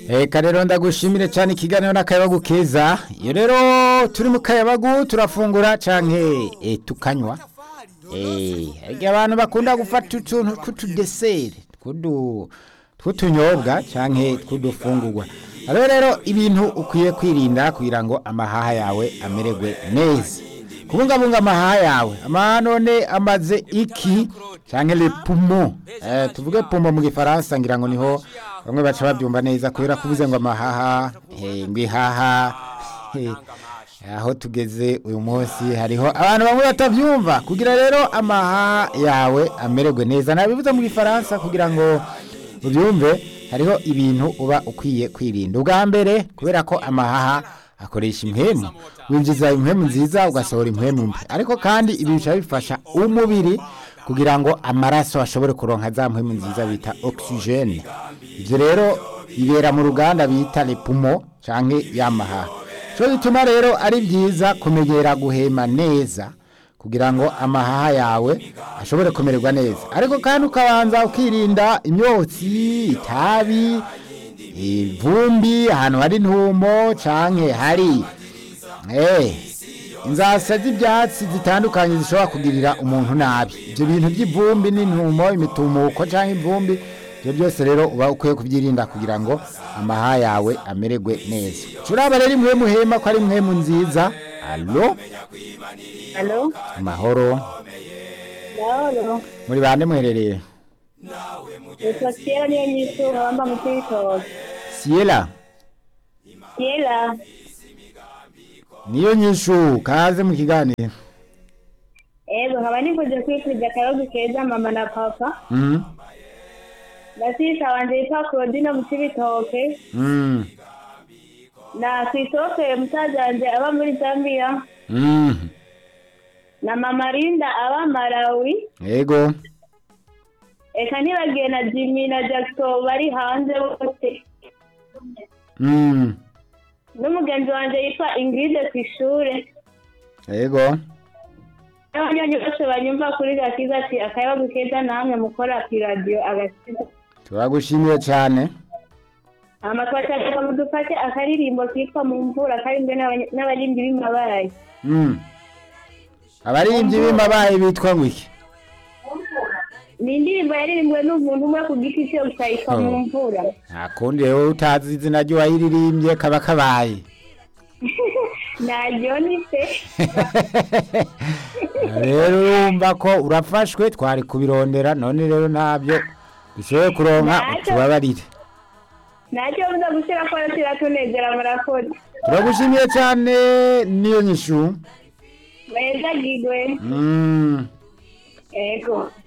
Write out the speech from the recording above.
Eka rero ndagushimire cyane ikiganiro n'akayabagu keza iyo rero turi mu kayabagu turafungura canke e, tukanywa eh harya abantu bakunda gufata utuntu tw'utudeseri tw'udu tw'utunyobwa canke tw'udufungurwa rero rero ibintu ukwiye kwirinda kugira ngo amahaha yawe amererwe neza kubungabunga amahaha yawe amahaha none amaze iki canke le poumon eh, tuvuge poumon mu gifaransa ngira ngo niho bamwe baca babyumva neza kubera kuvuze ngo amahaha eh, ngo ihaha eh, aho tugeze uyu munsi hariho abantu bamwe batabyumva kugira rero amahaha yawe amererwe neza nabivuze mu gifaransa kugira ngo ubyumve hariho ibintu uba ukwiye kwirinda ubwa mbere kubera ko amahaha akoresha impwemu winjiza impwemu nziza ugasohora impwemu mbi ariko kandi ibi bica bifasha umubiri kugira ngo amaraso ashobore kuronka za mpwemu nziza bita oxygene ibyo rero bibera mu ruganda bita lepumo canke yamahaha cyo bituma rero ari byiza kumenyera guhema neza kugira ngo amahaha yawe ashobore kumererwa neza ariko kandi ukabanza ukirinda imyotsi itabi ivumbi ahantu hari intumo canke hari eh inzasa z'ibyatsi zitandukanye zishobora kugirira umuntu nabi ibyo bintu by'ivumbi n'intumo imitumuko canke ivumbi ibyo byose rero uba ukwiye kubyirinda kugira ngo amahaha yawe amererwe neza turaba rero imwe muhema ko ari imwe mu nziza alo Halo, amahoro Naolo, muri bande muherereye nitwa Kiela niyo nyisura wamba mu Cibitoke. siyela Kiela, niyo nyishu kaze mu kiganiro ego nkaba nifuje kwifuriza akayabagu keza mama na papa Mhm. na sisa wanje yitwa Claudine mu Cibitoke Mhm. na Christophe musaza wanje aba muri Zambia Mhm. na mama Linda aba Malawi yego eka ntibagiye na Jimmy na Jackson bari hanze bose Mhm. n'umugenzi wanje yitwa Ingrid kw'ishure yego n'abanywanyi bose banyumva kuri gakiza ati akayabagu keza namwe mukora kw'iradiyo agakiza turagushimiye cyane amatwashaka mudufate akaririmbo kitwa mu mvura karimbwe n'abany- n'abaririmbyi b'imabarayi Mhm. abaririmbyi b'imbabaye bitwa ngo iki ni indirimbo yaririmbwe n'umuntu umwe ku giti cye gusa yitwa Oh. mu mvura nta kundi rero utazi izina ry'uwayiririmbye kaba kabaye naryo ni se rero urumva ko urafashwe twari kubirondera none rero ntabyo dushoboye kuronka Ntacyo. tubabarire ntacyo buza gushyira ko kiratunezera murakoze turagushimiye cyane niyo nyishu meza gigwe Mm. ego